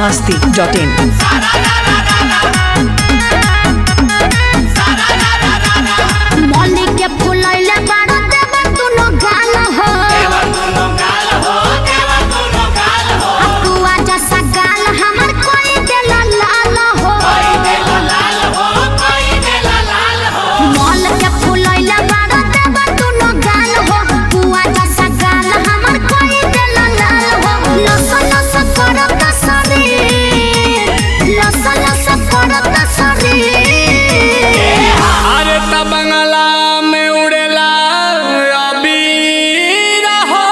masti.in. मौली के फुलैले बाड़ा देवर दुनो गाल हो अकुआ जैसा गाल हमर कोई देला लाल हो मौल के फुलैले बाड़ा देवर दुनो गाल हो कुआ जैसा गाल हमर कोई देला लाल हो लस लस करत शरीर लस लस करत शरीर अरे त बंगला में उड़ेला अबीर हो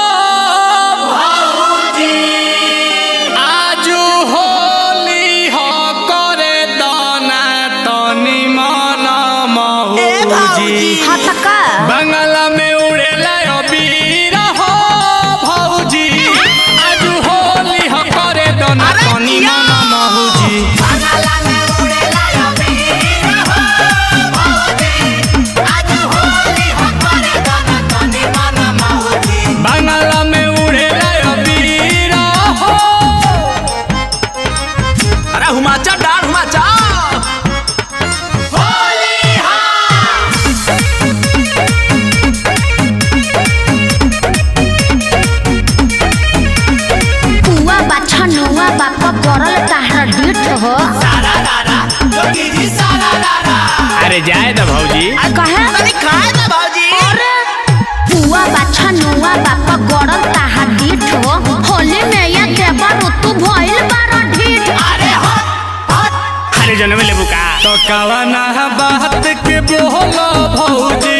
आजू होली हो करे दाना तनी मन मौजी हाँ त का बंगला में उड़ेला अबीर हो भौजी आजू होली हो करे दाना तनी मन मौजी बंगला में उड़ेला अबीर हो अरे हुमाचा डाल हुमाचा पुआ बाछा नुआ बाप करल ताहरा डीठ हो अरे जाए द भौजी कहे खाए ना भाजी पुआ बाछा नुआ बाप करल ताहरा डीठ हो होली में ये देवर तू भइल बारा ढीठ अरे जनमे लेबू का तो कवना बात के बोलो भौजी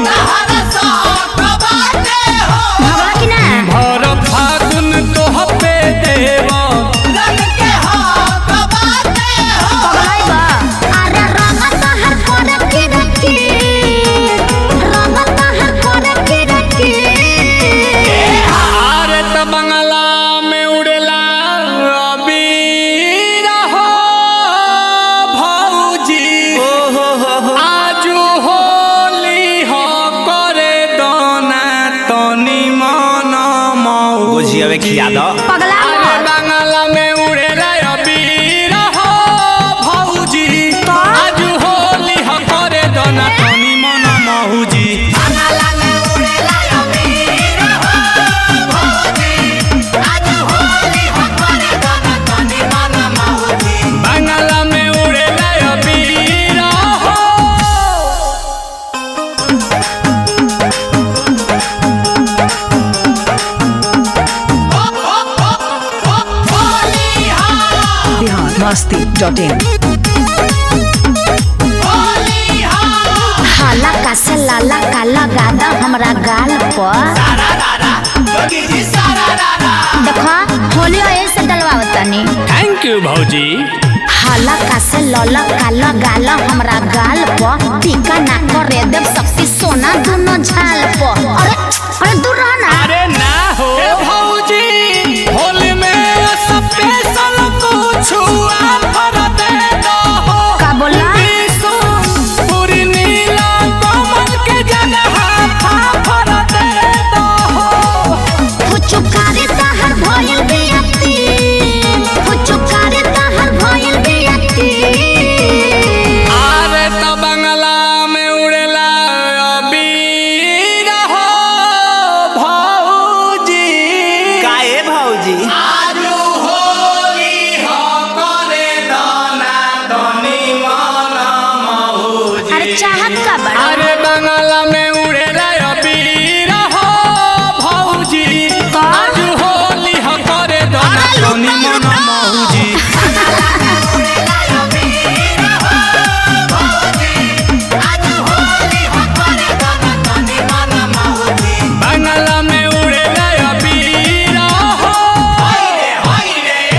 भगवा कि ना भर फागुन तो पे देव पगलाई बा अरे रंग ताहर करे की रखी रंग ताहर करे की रखी अरे त बंगला में उड़ेला अबीर हो भौजी आजू होली हो करे दोना तनी मन मौजी गोझियावे खिया दो पगला अरे बंगला में उड़ेला अबीर हो भौजी आजू होली हो करे दोना तनी मन मौजी बंगला में उड़ेला अबीर हो Bihar masti.in. हाला का से लाला का लगा दा हमरा गाल पर देखो होली ऐसे डलवावतनी थैंक यू भौजी हाला का से लला का लगा ला हमरा गाल पर टीका ना करे देव शक्ति सोना दोनों झाल पर अरे अरे दूर रह ना अरे ना हो भौजी होली में स्पेशल कुछ ऑफर दे दो का बोला पूरी नीला कमल के जगह ऑफर दे दो फुचुकारी ताहर भइल बियती फुचुकारी ताहर भइल बियती अरे त बंगला में उड़ेला अबीर हो भौजी काए भाजी आजू होली हो करे दाना दनी मन मौजी अरे चाहत का बड़ा अरे बंगला में उड़े रे अबीर हो भौजी आजू होली हो करे दाना दनी मन मौजी बंगला में उड़े रे अबीर हो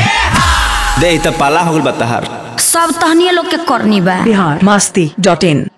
दे त पाला हो गल बतहर सब तहनिए लोग के करनी बा Bihar masti.in.